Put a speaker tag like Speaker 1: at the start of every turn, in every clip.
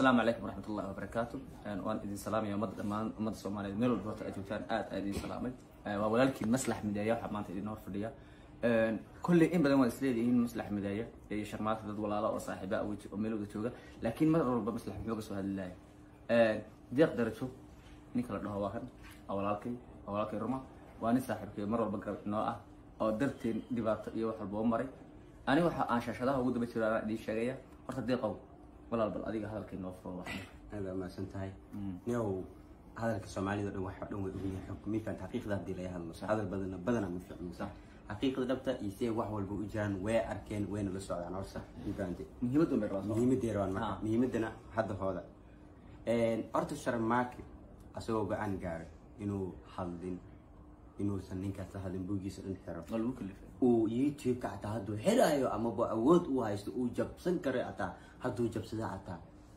Speaker 1: asalaamu calaykum waraxmat ullahi wabarakaatu waan idin salaamaya ummadda dhammaan ummadda soomaaliyeed meel walba horta aad joogtaan aad aad idin salaamay waa walaalkiin maslax mideeya waxaa maanta idin hor fadhiya kolley in badan waa isleedihiin maslax mideeya iyo sharmaata dad walaala oo saaxiiba ah oo meel wada jooga laakiin mar walba maslax muxuu ka soo hadli lahay deeq darajo ninka la dhaho waa kan waa walaalkay waa walaalkay ruma waa nin saaxiibkay mar walba garab inoo ah oo darteen dhibaato iyo wax walba u maray ani waxa aan shaashadaha ugu daba jiro anaa idiin sheegaya horta deeqow walaal bal adiga hadalkay noo furo wax
Speaker 2: aad baa mahadsan tahay niow hadalka soomaalida o dhan waxa dhan way ogyihiin xog mifan xaqiiqda haddii laga hadlo hadal badana badana ma ficno
Speaker 1: Sax.
Speaker 2: xaqiiqda dhabta iyo siday wax walba u jiraan way arkeen wayna la socdaan horta mifahante
Speaker 1: muhiimadun bay rabaa soo
Speaker 2: muhiimadeeda waan marka
Speaker 1: Ah.
Speaker 2: muhiimadana hadda hooda horta sharmaake asagoo go-aan gaaray inuu hadlin inuusan ninkaas la hadlin buugiisa dhan xiro
Speaker 1: waa lagu kalifay
Speaker 2: uu youtube-ka xataa hadduu helayo amaba awood uu haysto uu jabsan karo xataa hadduu jabsada xataa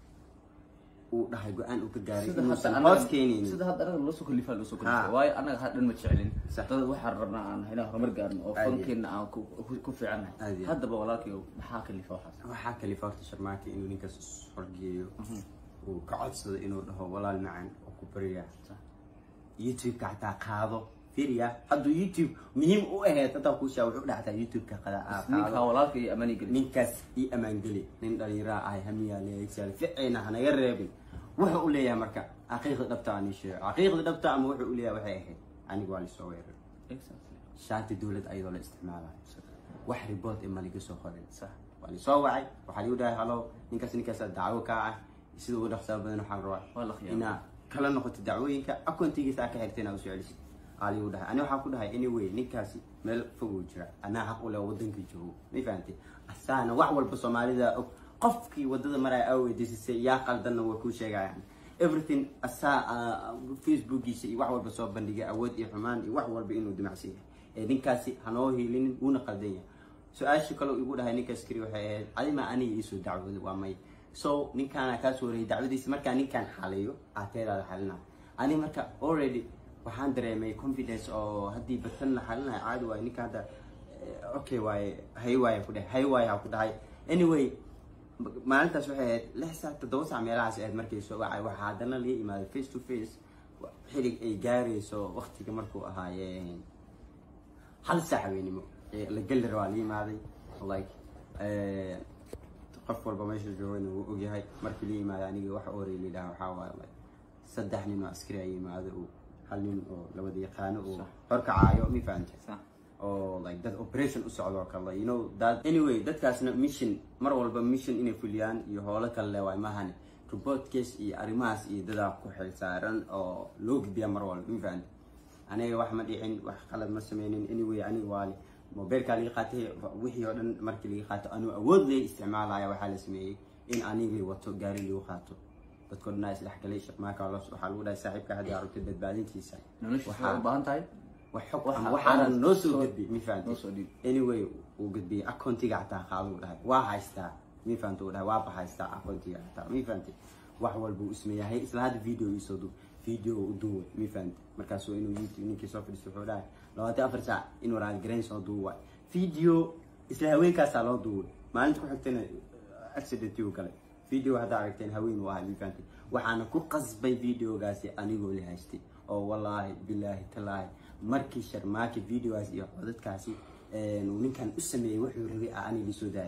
Speaker 2: uu dhahay go-aan uu ka gaaray
Speaker 1: sida
Speaker 2: inuusan
Speaker 1: hadda
Speaker 2: hoos
Speaker 1: anaga
Speaker 2: keenaynin
Speaker 1: sida hadda anaga loo soo kalifaa loo soo
Speaker 2: Ha.
Speaker 1: kalifay waayo anaga ha dhan ma jecelin
Speaker 2: Sax.
Speaker 1: dad waxaan rabnaa aan inaan horumar gaarno oo
Speaker 2: Aad iyo
Speaker 1: fankeena aan ku ku- ku fiicannahay
Speaker 2: Aad iyo.
Speaker 1: haddaba walaalkayo maxaa kalifa waxaas
Speaker 2: waxaa kalifa horta sharmaake inuu ninkaas horgeeyo uu ka codsado inuu dhaho walaal macaan oo ku barya
Speaker 1: Sax.
Speaker 2: youtube-ka xataa qaado firiya hadduu youtube muhiim u ahayd hataa kuushaa wuxuu dhaxtaa youtube-ka qada aa
Speaker 1: ninkaa
Speaker 2: qaado
Speaker 1: walaalka iyo amani geli
Speaker 2: ninkaas ii ammaangeli nin dhalinyara ahay hamiyaa leegsaal ficayna hanaga reebin wuxuu u leeyahay marka xaqiiqda dhabta aan ii sheego xaqiiqda dhabta ama wuxuu u leeyahay waxay ahayd aniga waa lisoo weerar
Speaker 1: Exactly.
Speaker 2: shaati dowlad ayadoo la isticmaalayo wax ribood ee maliga soo qorin
Speaker 1: Sax.
Speaker 2: waa lisoo wacay waxaa ligu dhahay halo ninkaas ninkaasa dacwo kaa ah sida ugu dhaqsaa badan waxaan
Speaker 1: Waa la
Speaker 2: rabaa
Speaker 1: khiyaamay.
Speaker 2: inaa kala noqoto dacwooyinka akoontigiisa aa ka xirta inaa usoo celisid aa ligu dhahay ani waxaan ku dhahay anyway ninkaasi meel foguu jira anaa xaq u leh wadanka joogo ma fahantay asaana wax walba soomaalida og qofkii wadada maraya aa weydiisisay yaa qaldanna waa kuu sheegayaan everything asaa ah, facebookiisa iyo wax walba soo bandhigay awood iyo xumaan iyo wax walba inuu dimacsan yahay ee ninkaasi hanoo hiilinin wuuna qaldan yahay su-aasha kale uu igu dhahay ninkaas kari waxay ahayd adima aniga iisoo dacwooda waa may so ninkaana kaa soo warayay dacwadiisa markaa ninkaan xaliyo aateedaada xalina ani marka already waxaan dareemay confidence oo haddii batan la xalinayo caadi waayo ninka hadda eh, okay waaye hay waaye ku dhahay hay waaye ha ku dhahay anyway ma- maalintaas waxay ahayd lix saac toddoba saac meelahaas ahayd markay soo wacay waxaa haddana laga imaaday face to face xilig ay gaarayso waqtiga markuu ahaayeen hal saac haweenimo ee la geli rabaa la yimaaday like eh, qof walba meesha joogana wuu ogyahay markii la yimaaday aniga waxa orey la yidhaha waxaa waaye like saddex nin oo askari ay yimaado oo hal nin oo labada yaqaano oo
Speaker 1: Sax.
Speaker 2: horkacaayo ma fahantay
Speaker 1: Sax.
Speaker 2: oo like dad operation u socdo oo kale you know that anyway dadkaasna mission mar walba mission inay fuliyaan iyo howlo kale le waay mahane report case iyo arrimahaas iyo dadaa ku xil saaran oo loo gudbiya mar walba ma fahantay aniga wax ma dhicin wax qalad ma sameynin anyway aniga waali mobilkaa laga qaatay wixii oo dhan markii laga qaato anuu awood lay isticmaalaya waxaa la sameeyey in anigii wato gaari lagu qaato dadkoo dhan aa isdhexgalay shaqmaaka waxaa lagu dhahay saaxiibka haddii aragtay badbaadintiisa
Speaker 1: nolosha
Speaker 2: Waxaa-
Speaker 1: waxay u baahan tahay
Speaker 2: wax xog
Speaker 1: Waxa-
Speaker 2: ama waxaanan noo soo
Speaker 1: soo-
Speaker 2: gudbi mi
Speaker 1: noo
Speaker 2: fahanti
Speaker 1: soo dhiib.
Speaker 2: anyway uu gudbiyey akoontiga xataa qaado uu dhahay waa haystaa mi fahanti uu dhahay waaba haystaa akoontiga xataa mi fahanti wax walba uu ismeeyahay isla hadda video iisoo du video u duuway mi fahanti markaasuu inuu youtube ninkii soo fadhiistay wuxuu dhahay labaatan afar saac inuu raaligareyn soo duuway video isla haweenkaasaa loo duuway maalinta ku xigtayna accident uu galay video haddaa aragteen haween uu ahay mi fahanti waxaana ku qasbay videogaasi anigoo la haystay oo wallaahi bilaahi talaahi markii sharmaaki videogaas iyo codadkaasi een, uu ninkan u sameeyey wuxuu rabay aa ani lisoo daaya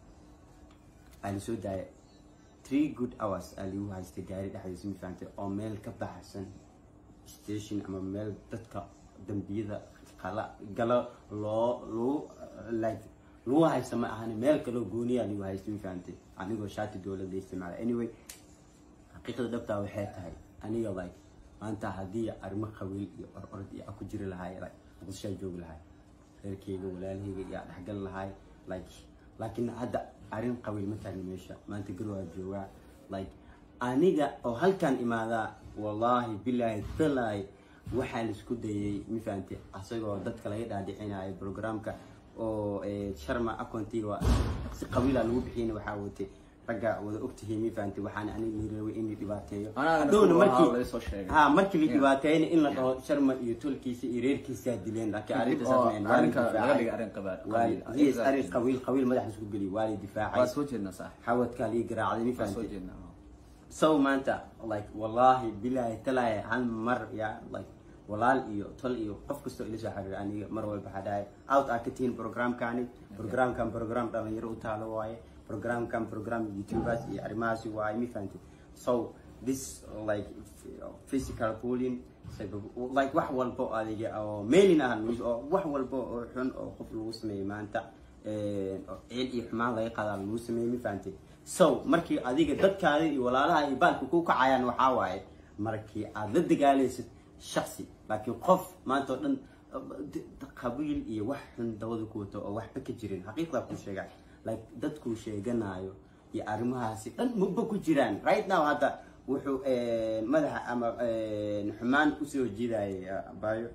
Speaker 2: aa lisoo daaya three good hours aa ligu haystay gaari dhexdiisa ma fahantay oo meel ka baxsan station ama meel dadka dambiyada qala galo loo lagu like lagu haysta ma ahani meel kaloo gooniyaa ligu haystay ma fahantay anigoo shaati dowladda isticmaala anyway xaqiiqda dhabtaa waxay tahay aniga like maanta haddii arrimo qabiil iyo ororod iyo aan ku jiri lahaay like muqdishoa joogi lahaay reerkeyga walaalaheyga iyo aan dhexgali lahaay like laakiin hadda arrin qabiil ma taagni meesha maanta garwaa joogaa like aniga oo halkan imaadaa wallaahi bilaahi talaahi waxaa laisku dayay ma fahantay asagoo dadka laga dhaadhicinayo programka oo eh, sharma akontiga waa si qabiila lagu bixiyana waxaa watay ragga wada ogtihiin ma fahantay waxaana aniga liiraway in la dhibaateeyo
Speaker 1: Anagana
Speaker 2: Hadhowna
Speaker 1: waxaa
Speaker 2: markii-
Speaker 1: laga soo sheegay.
Speaker 2: ha markii la
Speaker 1: Yeah.
Speaker 2: dhibaateeyna in la dhaho sharma iyo tolkiisa iyo reerkiisaa dileen laakiin arrinta
Speaker 1: oo
Speaker 2: sameyn waa la
Speaker 1: arrinka laga
Speaker 2: difaacay.
Speaker 1: dhigay arrin qabaal
Speaker 2: Waa-
Speaker 1: qabiil.
Speaker 2: yes,
Speaker 1: Exactly.
Speaker 2: arrin qabiil qabiil madaxa isku geliy waa la
Speaker 1: waa
Speaker 2: difaacay
Speaker 1: soo jeednaa sax
Speaker 2: xawadkaa lii garaacday ma
Speaker 1: waa soo
Speaker 2: fahantay
Speaker 1: jeednaa
Speaker 2: so maanta like wallahi bilahi talaahi hal mar ya like walaal iyo tol iyo qof kastoo ila soo xiriira aniga mar walba waxaa dhahay out aa ka tihiin programkani programkan program dhalinyaro u taalo waaye programkan program youtubers iyo arrimahaasi waaye mi fahanti so this like physical bullying like wax walba oo adiga oo mailin ah oo wax walba oo xun oo qof lagu sameeyey maanta oo ciid iyo xumaan laga qaadaa lagu sameeyey mi fahanti so markii adiga dadkaada iyo walaalaha iyo baalka ku kacayaan waxaa waaye markii aad la dagaalaysid shaksi laakiin qof maanta oo dhan qabiil iyo wax xun dabada ku wato oo waxba ka jirin xaqiiqdaa ku sheega like dadkuu sheeganayo iyo arrimahaasi dhan maba ku jiraan right now hadda wuxuu madaxa ama xumaan usoo jiidayay abayo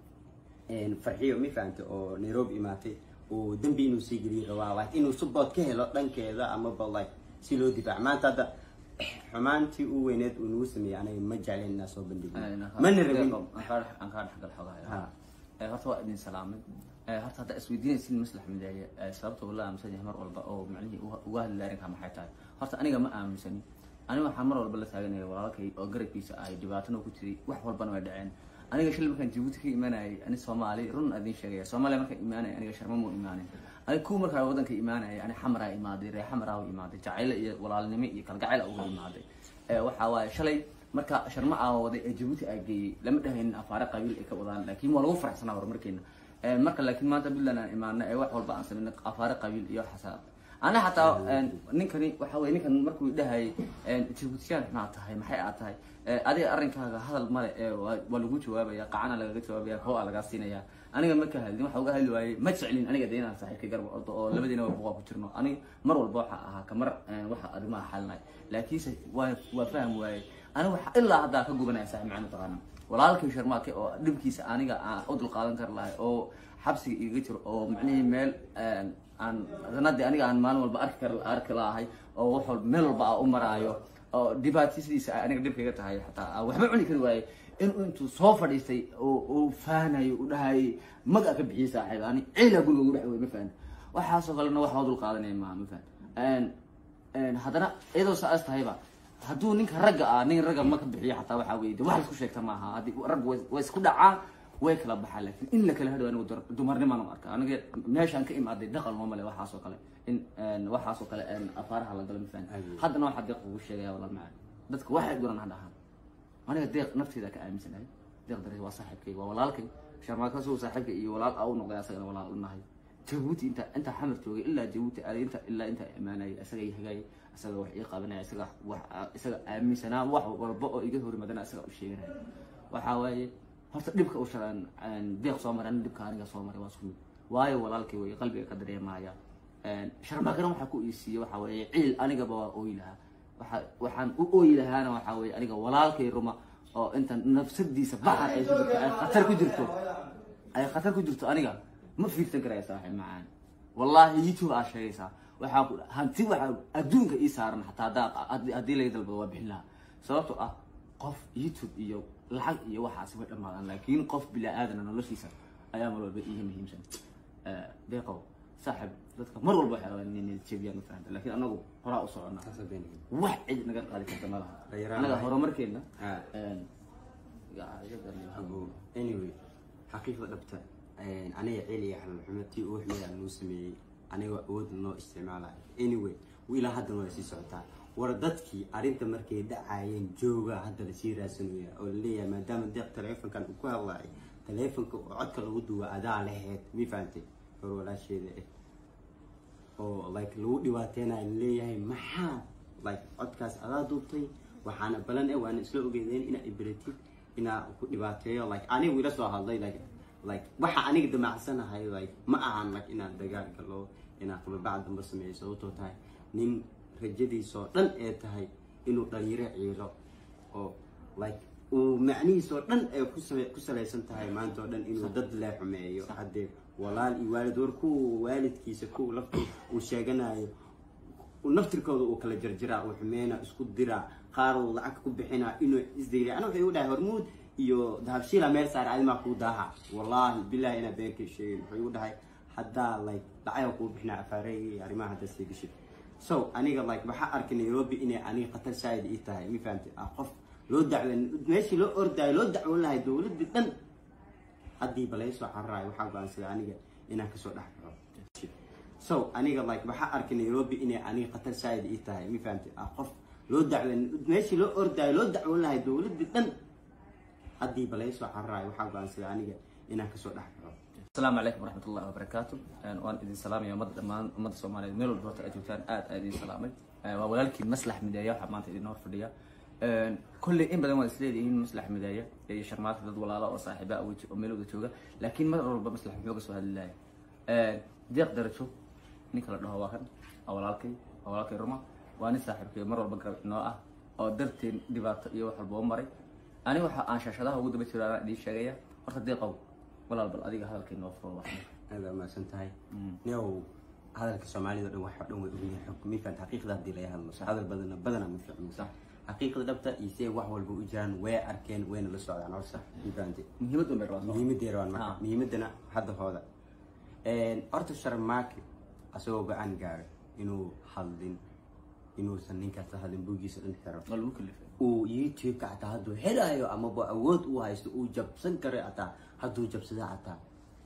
Speaker 2: farxiyo mi fahante oo nairobi imaatay oo dembi inuu sii geliyo rabaa like inuu support ka helo dhankeeda amaba like si loo difaac maanta hadda xumaantii u weyneed uu nagu sameeyey anaga ma jeclen inaa soo bandhigo mana rabin
Speaker 1: aan kaa dhexgal xogahay horta waa idin salaamay horta hadda isweydiinaysin maslax mideeye sababta wala aaminsan yahay mar walba oo macnihii uga hadli arrinka maxay tahay horta aniga ma aaminsani aniga waxaan mar walba la taaganaya walaalkay oo garabkiisa ahay dhibaatana ku jiray wax walbana way dhaceen aniga shil markaan jabuuti ka imaanayay ani soomaali run adin sheegaya soomaaliya markaan imaanaya aniga sharma muu imaanin aniga kuwa markaa wadanka imaanaya ani xamaraa imaaday ree xamaraa u imaaday jacayle iyo walaalnimo iyo kalgacayl uga imaaday waxaa waaye shalay marka sharma aa waday ee jabuuti aa geeyey lama dhahaynin afaare qabiil ay ka wadaan laakiin waa lagu faraxsanaa horumarkeena marka laakiin maanta puntland aan imaana ee wax walba aan samayna afaare qabiil iyo xasaab ana xataa ninkani waxa weye ninkan markuu dhahayay jabuutiyaan maxaa tahay maxay aad tahay adiga arrinkaaga hadal male ee waa lagu jawaabaya qacana lagaga jawaabaya koo aa lagaa siinaya aniga ma ka hadlin waxa uga hadli waayey ma jeclin aniga de inaan saaxiibka garab ordo oo labadiina waa buqaa ku jirno aniga mar walba waxa ahaa kamar waxa arrimaha xalinay laakiinse waa waa faham waaye aniga waxa ilaa haddaa ka gubanaya saaxiib macna taqaana walaalkay sharmaake oo dhibkiisa aniga aan u dulqaadan kar lahay oo xabsiga iga jiro oo macnihii meel aan sanadii aniga aan maalin walba arki kar arki lahay oo wax walba meel walba aan u maraayo oo dhibaatisidiisa aniga dhibkayga tahay xataa aan waxba cuni kari waayey inuu intuu soo fadhiistay oo uu faanayo u dhahayay maga ka bixiyay saaxiib ani ciila guriga ugu dhex wey ma fahan waxaasoo kalena wax waa dul qaadanaya ma ma fahan haddana iyadoo saas tahayba hadduu ninka ragga ah nin ragga ma ka bixiyo xataa waxaa weye de wax laisku sheegta maaha haddii rag way isku dhacaan way kala baxaan laakiin in la kala hadho anigu dumarnimaan u arka aniga meeshaan ka imaaday dhaqan loo male waxaasoo kale in waxaasoo kale afaaraha la galo ma fahan haddana waxaa deeq ugu sheegaya walaal macaan dadka waxay guran ha dhahaan aniga deeq nafteeda ka aaminsanahay deeq darees waa saaxiibkay waa walaalkay sharmaakasuu saaxiibka iyo walaal aa u noqday asagana walaal u nahay jabuuti inta inta xamar joogay ilaa jabuuti aaday inta ilaa inta imaanayay isaga i hagaayay isaga wax ii qabanaya isaga wax isaga aaminsanaa wax walba oo iga horimadana isaga u sheeganaya waxaa waaye horta dhibka u sharan deeq soo maray dhibka aniga soo maray waa isku mid waayo walaalkay wey qalbiga ka dareemaya sharmaakana waxaa ku iisiiyey waxaa weeye ciil anigaba waa ooyi lahaa waxa waxaan u ooyi lahaana waxaa weeye aniga walaalkay ruma oo inta nafsadiisa baxar ay ku jirto ay khatar ku jirto ay khatar ku jirto aniga ma fiirsan karaya saaxiib macaan wallahi youtube aa sheegaysaa waxaa ku hanti waxaa adduunka ii saaran xataa haddaa haddii laga dalbado waa bixin lahaa sababtoo ah qof youtube iyo lacag iyo waxaasi way dhammaadaan laakiin qof bila aadana noloshiisa ayaa mar walba iiga muhiimsan deeqow saaxib dadka mar walba waxay rabaan inay jebiyaan mafahanta laakiin anagu horaa u socona wax cid naga qaadi karta ma laha anaga horumarkeena
Speaker 2: anyway xaqiiqda dhabta aniga celi iyo xalal tii ugu xumeeyaa noo sameeyey aniga awood noo isticmaalayo anyway ilaa haddana waa sii socotaa war dadkii arrinta markay dhacayeen jooga hadda lasii raadsanaya oo laleeyahay maadaama deeq taleefonkan uu ku hadlaay taleefonka oo codka lagu duwa adaa laheyd mi fahantay hor walaasheeda ah oo like lagu dhibaateynayo laleeyahay maxaa like codkaas adaa duubtay waxaana balan eh waana isla ogeedeen inaa iberatid inaa ku dhibaateeyo like anigu ila soo hadlay like like waxa aniga damacsanahay like ma ahan like inaan dagaal galo inaan qababac damba sameeyo sababtoo tahay nin rajadiisoo dhan ee tahay inuu dhalinyaro ciilo oo like uu macnihiisoo dhan ee ku salaysan tahay maanta oo dhan inuu dad lee xumeeyo haddee walaal iyo waalid war kuwa waalidkiisa kuwa laftu uu sheeganayo naftirkooda uu kala jarjiraa uu xumeyna isku diraa qaar uu lacag ku bixinaa inuu isdayriya ana waxay u dhahay hormuud iyo dahabshiila meel saar adimaa kuu daaha wallahi bilahi inaa beenkay sheegin wuxuu igu dhahay haddaa like lacag kuu bixinaa afaarey arrimaha haddaa sii gashid so aniga like waxaa arkay nairobi inay aniga khatar saaid ii tahay ma fahamtay ah qof loo dacwen meeshii loo ordaayo loo dacwoon lahay dowladda dhan haddii balaysoo cararaayo waxaa go-aansaday aniga inaan kasoo dhex baxo so aniga like waxaa arkay nairobi inay aniga khatar saaid ii tahay ma fahamtay ah qof loo dacwen meeshii loo ordaayo loo dacwoon lahay dowladda dhan haddii balaysoo cararaayo waxaa go-aansaday aniga inaan kasoo dhex baxo
Speaker 1: asalaamu calaykum waraxmat ullahi wabarakaatu waan idin salaamaya ummadda dhammaan ummadda soomaaliyeed meel walba horta aad joogtaan aad aad idin salaamay waa walaalkiin maslax mideeya waxaa maanta idin hor fadhiya kolley in badan waad isleedihiin maslax mideeya iyo sharmaata dad walaala oo saaxiiba weji oo meel wada jooga laakiin mar walba maslax muxuu ka soo hadlilaya deeq darajo ninka la dhaho waa kan waa walaalkay waa walaalkay ruma waa nin saaxiibkay mar walba garab inoo ah oo darteen dhibaato iyo wax walba u maray ani waxa aan shaashadaha ugu daba jiro anaa idiin sheegaya horta deeqow walaal bal adiga hadalkay noo furo wax
Speaker 2: aad baa mahadsan tahay niow hadalka soomaalida dhan wax oo dhan way ogyihiin xog ma fahamta xaqiiqda haddii laga hadlo hadal badana badana ma ficno
Speaker 1: Sax.
Speaker 2: xaqiiqda dhabta iyo see wax walba u jiraan way arkeen wayna la socdaan oo sax ma fahamtay
Speaker 1: muhiimad un bay rabaa soo
Speaker 2: muhiimadii rabaan marka
Speaker 1: Ah.
Speaker 2: muhiimadana hadda hooda horta sharmaake asagoo go-aan gaaray inuu hadlin inuusan ninkaas la hadlin bugiisa dhan xiro
Speaker 1: waa lagu kalifay
Speaker 2: uu youtube-ka ataa hadduu xidhaayo amaba awood uu haysto uu jabsan karo ataa hadduu jabsada ataa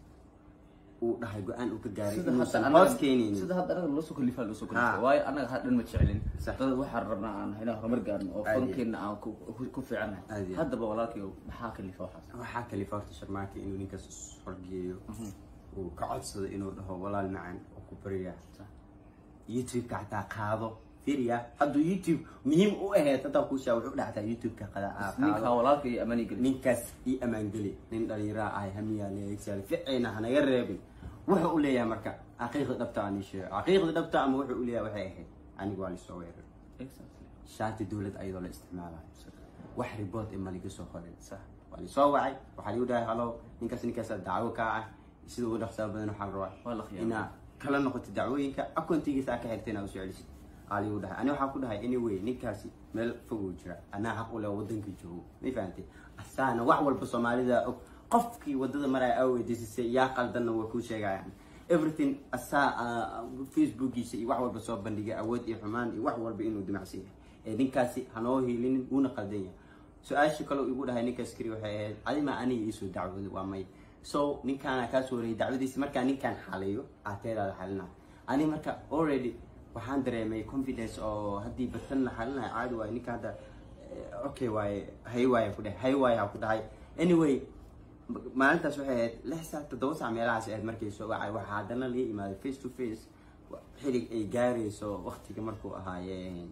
Speaker 2: uu dhahay go-aan uu ka gaaray
Speaker 1: sida
Speaker 2: inuusan
Speaker 1: hadda
Speaker 2: hoos keenaynin
Speaker 1: sida hadda anaga loo soo kalifaa loo soo
Speaker 2: Ah.
Speaker 1: kalifay waayo anaga ha dhan ma jecelin
Speaker 2: Sax.
Speaker 1: dad waxaan rabnaa aan inaan horumar gaarno oo
Speaker 2: Aad iyo-
Speaker 1: fankeena aan ku ku- ku fiicannahay
Speaker 2: Aad iyo-
Speaker 1: haddaba walaalkay maxaa kalifa waxaas
Speaker 2: waxaa kalifa horta sharmaake inuu ninkaas horgeeyo uu ka codsado inuu dhaho walaal macaan oo ku bariya
Speaker 1: Sax.
Speaker 2: youtube-ka xataa qaado firiya hadduu youtube muhiim u ahayd hataa kuushaa wuxuu dhactaa youtube-ka qada aa
Speaker 1: ninka
Speaker 2: qaado
Speaker 1: walaalkay iyo amani geli
Speaker 2: ninkaas ii ammaangeli nin dhalinyaraa ahay hamiyaaleegsaal ficayna hanaga reebin wuxuu u leeyahay marka xaqiiqda dhabta aan ii sheego xaqiiqda dhabta ama wuxuu u leeyahay waxay ahayd anigu waa lisoo weerar
Speaker 1: Exactly.
Speaker 2: shaati dowlad ayadoo la isticmaalayo wax ribood ima liga soo qorin
Speaker 1: Sax.
Speaker 2: waa lisoo wacay waxaa ligu dhahay halo ninkaas ninkaas dacwo kaa ah sida ugu dhaqsaa badan waxaa la
Speaker 1: Waa la
Speaker 2: rabaa
Speaker 1: khiyaamay.
Speaker 2: inaa kala noqoto dacwooyinka akoontigiisa aa ka xigta inaa usoo celisid aa ligu dhahay ani waxaa ku dhahay anyway ninkaasi meel foguu jira anaa xaq u leh wadanka joogo may fahantay asaana wax walba soomaalida og qofkii wadada maraya aa weydiisisay yaa qaldanna waa kuu sheegayaan everything asaa ah, facebookiisa iyo wax walba soo bandhigay awood iyo xumaan iyo wax walba inuu dimacsan yahay ee ninkaasi hanoo hiilinin wuuna qaldan yahay su-aasha kale igu dhahay ninkaas kari waxay ahayd adima aniga iisoo dacwooda waa may so ninkaana kaasoo warayay dacwadiisa markaa ninkaan xaliyo aateedaada xalina ani marka already waxaan dareemay confidence oo haddii batan la xalinayo caadi waayo ninka hadda eh, okay waaye hay waaye ku dhahay hay waaye ha ku dhahay anyway maalintaas waxay ahayd lix saac toddoba saac meelahaas ahayd markay soo wacay waxaa haddana laga imaaday face to face xilig ay gaarayso waqtiga markuu ahaayeen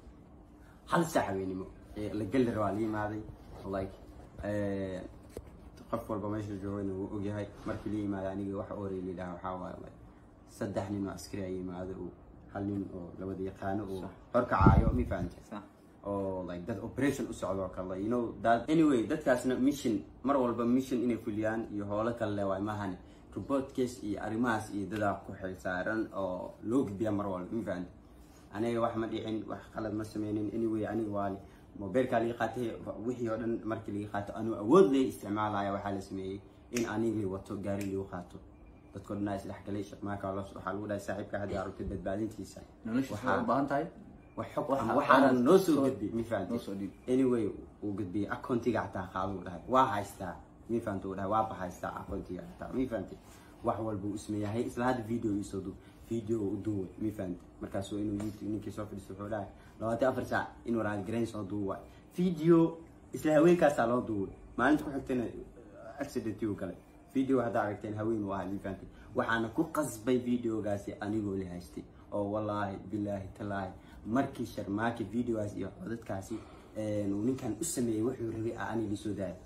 Speaker 2: hal saac haweenimo ee la geli rabaa la yimaaday like eh, qof walba meesha joogayna wuu ogyahay markii la yimaada aniga waxa orey la yidhaha waxaa waaye like saddex nin oo askari ay yimaado oo hal nin oo labada yaqaano oo horkacaayo mi fahamtay
Speaker 1: Sax.
Speaker 2: oo like dad operation u socdo oo kale you know that anyway dadkaasna mission mar walba mission inay fuliyaan iyo howlo kale le waay mahane report case iyo arrimahaas iyo dadaa ku xilsaaran oo loo gudbiya mar walba ma fahamtay aniga wax ma dhicin wax qalad ma sameynin anyway aniga waali mobeelkaa laga qaatay wixii oo dhan markii laga qaato anuu awood lay isticmaalaya waxaa la sameeyey in anigii wato gaari lagu qaato dadkoo dhan aa isdhexgalay shaqmaaka waxaa lagu dhahay saaxiibka hadda aragtay badbaadintiisa
Speaker 1: noloshiisa waa u baahan tahay
Speaker 2: wax xog
Speaker 1: Waxa
Speaker 2: ama waxaana
Speaker 1: aad
Speaker 2: noo soo
Speaker 1: soo-
Speaker 2: gudbi mi fahamtay
Speaker 1: noo soo dhiib.
Speaker 2: anyway uu gudbiyey akoontiga xataa qaado uu dhahay waa haystaa mi fahamtay uu dhahay waaba haystaa akoontiga xataa mi fahamtay wax walba uu ismeeyahay isla hadda video iisoo du video u duubay mi fahamtay markaasuu inuu youtube ninkii soo fadhiisto wuxuu dhahay labaatan afar saac inuu raadgarayn soo duubay video isla haweenkaasaa loo duubay maalinta ku xigtayna accident uu galay video haddaa aragteen haween uu ahay mi fahamtay waxaana ku qasbay videogaasi anigoo la haystay oo wallaahi bilaahi talaahi markii sharmaaki videogaas iyo codadkaasi uu ninkan u sameeyey wuxuu rabay aa ani lisoo daaya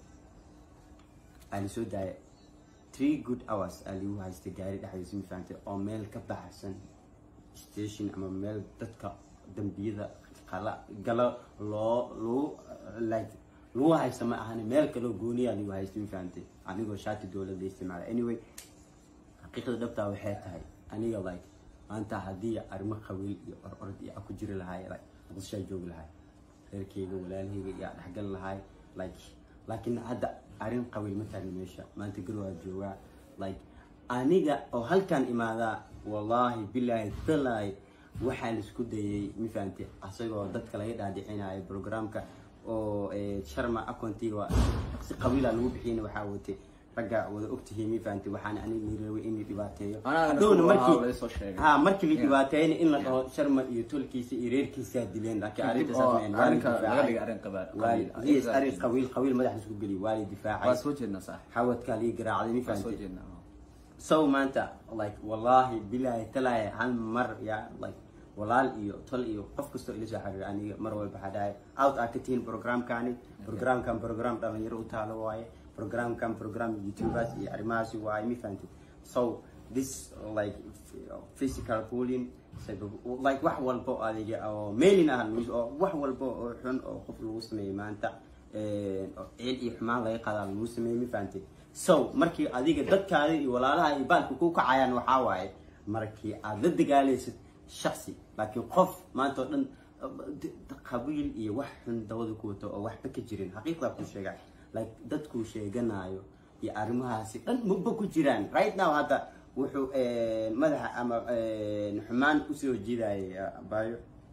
Speaker 2: aa lisoo daaya three good hours aa ligu haystay gaari dhexdiisa ma fahamtay oo meel ka baxsan station ama meel dadka dambiyada qala galo loo lagu like lagu haysta ma ahani meel kaloo gooniyaa ligu haystay ma fahamtay anigoo shaati dowladda isticmaala anyway xaqiiqda dhabtaa waxay tahay aniga like maanta haddii arrimo qabiil iyo ororod iyo ku jiri lahaay like muqdishaa joogi lahaay reerkeyga walaalaheyga iyo dhexgali lahaay like laakiin hadda arrin qabiil ma taagna meesha maanta garwaa joogaa like aniga oo halkan imaadaa wallaahi bilaahi talaahi waxaa laisku dayay ma fahamtay asagoo dadka laga dhaadhicinayo programka oo eh, sharma acontiga si qabiila lagu bixiyana waxaa watay ragga wada ogtihiin ma fahamtay waxaana aniga rabay in la dhibaateeyo
Speaker 1: Anagana
Speaker 2: Hadhowna
Speaker 1: kuwa
Speaker 2: markii-
Speaker 1: ahaa la isoo sheegay.
Speaker 2: ha markii la
Speaker 1: Yeah.
Speaker 2: dhibaateeyna in la dhaho sharma iyo tolkiisa iyo reerkiisaa dileen laakiin
Speaker 1: Kadib
Speaker 2: arrinta
Speaker 1: oo
Speaker 2: saas maahan. Waa la
Speaker 1: arrinka laga
Speaker 2: difaacay.
Speaker 1: dhigay arrin qabaal-
Speaker 2: Waa la-
Speaker 1: qabiil.
Speaker 2: yes, arrin qabiil qabiil madaxa isku geliy waa la
Speaker 1: waa
Speaker 2: difaacay
Speaker 1: soo jeednaa saax
Speaker 2: xawadkaa lii garaacday ma
Speaker 1: waa soo
Speaker 2: fahamtay
Speaker 1: jeednaa
Speaker 2: so maanta like wallahi bilahi talaahi hal mar ya like walaal iyo tol iyo qof kastoo ila soo xiriir aniga mar walba waxaa dhahay out aa ka tihiin programkani programkan program dhalinyaro u taalo waaye programkan program youtubers iyo arrimahaasi waaye ma fahamtid so this like f- physical bullying psycho- like wax walba oo adiga oo mailing ah lagu- oo wax walba oo xun oo qof lagu sameeyey maanta een, oo ciil iyo xumaan laga qadaa lagu sameeyey ma fahamtid so markii adiga dadkaada iyo walaalaha iyo baalka ku kacayaan waxaa waaye markii aad la dagaalaysid shaksi laakiin qof maanta oo dhan d- d- qabiil iyo wax xun dawada ku wato oo waxba ka jirin xaqiiqdaa ku sheega like dadkuu sheeganayo iyo arrimahaasi dhan maba ku jiraan right now hadda wuxuu een, madaxa ama een, xumaan usoo jiidayay bayo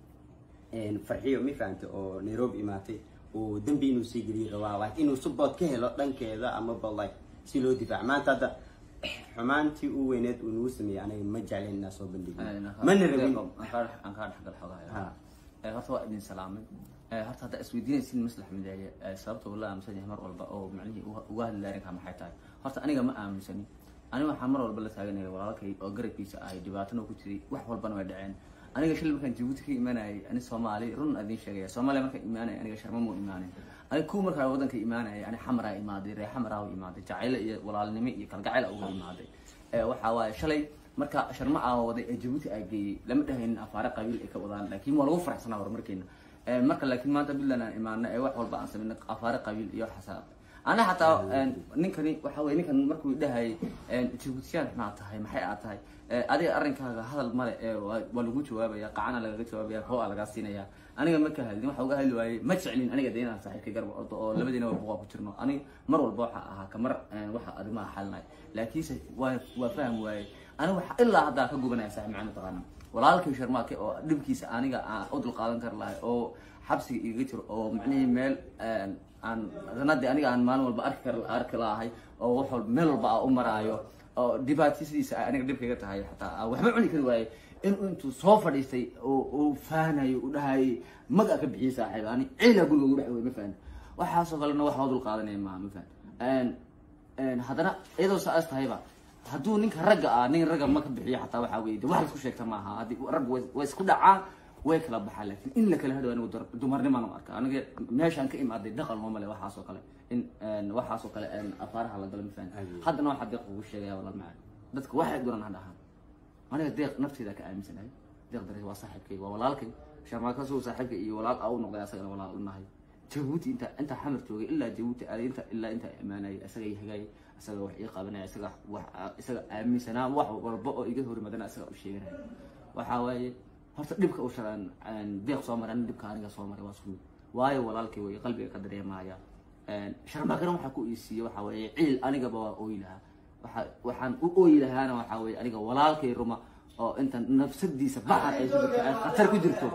Speaker 2: een, farxiyo ma fahamtay oo nairobi imaatay oo dembi inuu sii geliyo rabaa like inuu support ka helo dhankeeda amaba like si loo difaac maanta hadda xumaantii u weyneed uu nagu sameeyey aniga ma jeclen inaa soo bandhigin mana rabin
Speaker 1: aan kaa dhexgal xogahay
Speaker 2: Ha.
Speaker 1: Eh, horta waa idin salaamay Eh, horta hadda isweydiinaysin maslax mideeye eh, sababta uu la aaminsan yahay mar walba oo macnihii uga- uga hadli arrinkaa maxay tahay horta aniga ma aaminsani aniga waxaa mar walba la taaganaya walaalkay oo garabkiisa ahay dhibaatana ku jiray wax walbana way dhaceen aniga shalay markaan jabuuti ka imaanayay ani soomaali run idin sheegaya soomaaliya markaan imaanaya aniga sharma muu imaanin aniga kuwa markaa wadanka imaanaya ani xamaraa imaaday reer xamaraa u imaaday jacaylo iyo walaalnimo iyo kalgacayl uga imaaday Eh, waxaa waaye shalay marka sharma aa waday ee jabuuti aa geeyey lama dhahaynin afaare qabiil ay ka wadaan laakiin waa lagu faraxsanaa horumarkeena Eh, marka laakiin maanta puntland aan imaano ee wax walba aan samayno afaare qabiil iyo xasaab ana xataa een, ninkani waxa weye ninkan markuu dhahayay jabuutiyaan maxaa tahay maxay aad tahay Eh, adiga arrinkaaga hadal male ee waa waa lagu jawaabaya qacana lagaga jawaabaya koo aa lagaa siinaya aniga ma ka hadlin waxa uga hadli waayey ma jeclin aniga de inaan saaxiibkay garba ordo oo labadiina waa buqaa ku jirno aniga mar walba waxa ahaa kamar een, waxa arrimaha xalinay laakiinse waa waa faham waaye aniga waxa ilaa haddaa ka gubanaya saaxiib macaan mataqaana walaalkay sharmaake oo dhibkiisa aniga aan u dulqaadan kari lahay oo xabsiga igaga jiro oo macnihii meel een, aan ranadii aniga aan maalin walba arki kar arki lahay oo wax walba meel walba aan u maraayo oo dhibaatisidiisa ay aniga dhibkayga tahay xataa aan waxba cuni kari waaye inuu intuu soo fadhiistay oo uu faanayo u dhahayay maga ka bixiyay saaxiib ani ciila guriga ugu dhex wey ma fahan waxaasoo kalena wax waa dulqaadanaya maaha ma fahan een haddana iyadoo saas tahayba hadduu ninka ragga ah nin ragga ma ka bixiyo xataa waxaa weye de wax la isku sheegta maaha haddii ragga way way isku dhacaa way kala baxaa laakiin in la kala hadho anigu dar- dumarnimaan u arka aniga meeshaan ka imaaday dhaqan looma le waxaasoo kale in een, waxaasoo kale een, afaaraha la galo ma fahan
Speaker 2: Aye.
Speaker 1: haddana waxaa deeq ugu sheegaya walaal macaan dadka waxay duran ha dhahaan aniga deeq nafteeda ka aaminsanahay deeq dare waa saaxiibkay waa walaalkay sharmaakaasoo saaxiibkay iyo walaal aa u noqday asagana walaal u nahay jabuuti inta inta xamar joogay ilaa jabuuti aaday inta ilaa inta imaanayay isaga i hagaayay isaga wax ii qabanaya isaga wax isaga aaminsanaa wax walba oo iga horimadana isaga u sheeganaya waxaa waaye horta dhibka u sharan deeq soo maray ani dhibka aniga soo maray waa isku mid waayo walaalkay way qalbiga ka dareemaya sharmaakana waxaa ku iisiiye waxaa weeye ciil anigaba waa ooyi lahaa waxa waxaan u ooyi lahaana waxaa weeye aniga walaalkay ruma oo inta nafsadiisa baxar ay ku jirto ay khatar ku jirto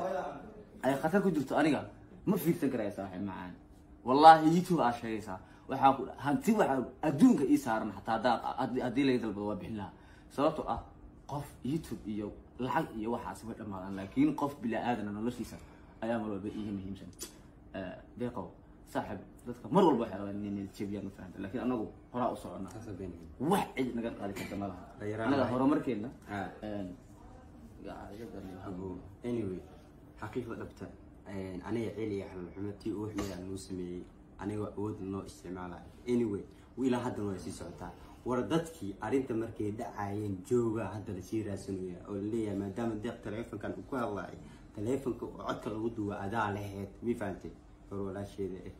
Speaker 1: ay khatar ku jirto aniga ma fiirsan karaya saaxiib macaan wallahi youtube aa sheegaysaa waxaa ku hanti waxaa adduunka ii saaran xataa haddaa haddii- haddii laga dalbado waa bixin lahaa sababtoo ah qof youtube iyo lacag iyo waxaasi way dhammaadaan laakiin qof bilaa aadana noloshiisa ayaa mar walba iiga muhiimsan Eh, deeqow saaxiib dadka mar walba waxay rabaan inay jebiyaan ma fahamta laakiin anagu horaa u soconnaa wax cid naga qaadi karta ma laha
Speaker 2: Dhallinyarada
Speaker 1: anaga
Speaker 2: waxay-
Speaker 1: horumarkeena
Speaker 2: Ah.
Speaker 1: een, yaa, iga dareema.
Speaker 2: Abo, anyway xaqiiqda dhabta een, aniga celi iyo xalxumo tii uu xumay aan noo sameeyey aniga awood noo isticmaalayo anyway ilaa haddana waa sii socotaa war dadkii arrinta markay dhacayeen jooga hadda lasii raadsanaya oo laleeyahay maadaama deeq taleefonkan uu ku hadlaay taleefonka oo codka lagu duwa adaa laheyd mi fahantay hor walaasheeda eh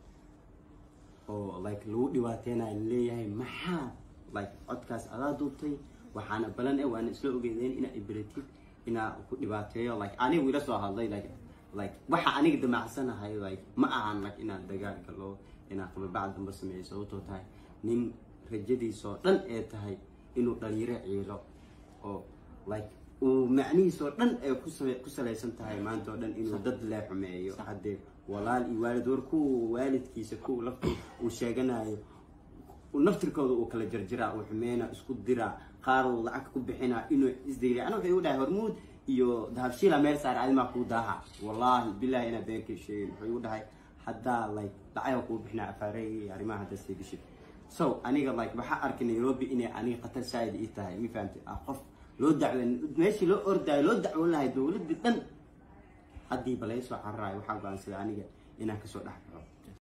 Speaker 2: oo like lagu dhibaateynayo laleeyahay maxaa like codkaas adaa duubtay waxaana balan eh waana isla ogeedeen inaa iberatid inaa ku dhibaateeyo like anigu ila soo hadlay like like waxa aniga damacsanahay like ma ahan like inaan dagaal galo inaan qababacd damba sameeyo sababtoo tahay nin rajadiisoo dhan ee tahay inuu dhalinyaro ciilo oo like uu macnihiis oo dhan ay ku same- ku salaysan tahay maanta oo dhan inuu dad lee xumeeyo haddee walaal iyo waalid war kuwa waalidkiisa kuwa laftu uu sheeganayo naftirkooda uu kala jarjiraa uu xumeena isku diraa qaar uu lacag ku bixinaa inuu isdayla ana wuxuu igu dhahay hormuud iyo dahabshiila meel saar adimaa kuu daaha wallaahi bilahi inaa beenkii sheegin wuxuu igu dhahay haddaa like lacaga kuu bixinaa afaarey iyo arrimaha hadda sii gashid so aniga like waxaa arkay nairobi inay aniga khatar saa'id ii tahay mi fahamtay ah qof loo dacwo meeshii loo ordaayo loo dacwon lahay dowladii dhan haddii balaysoo cararayo waxaa go-aansaday aniga inaan kasoo dhex baxo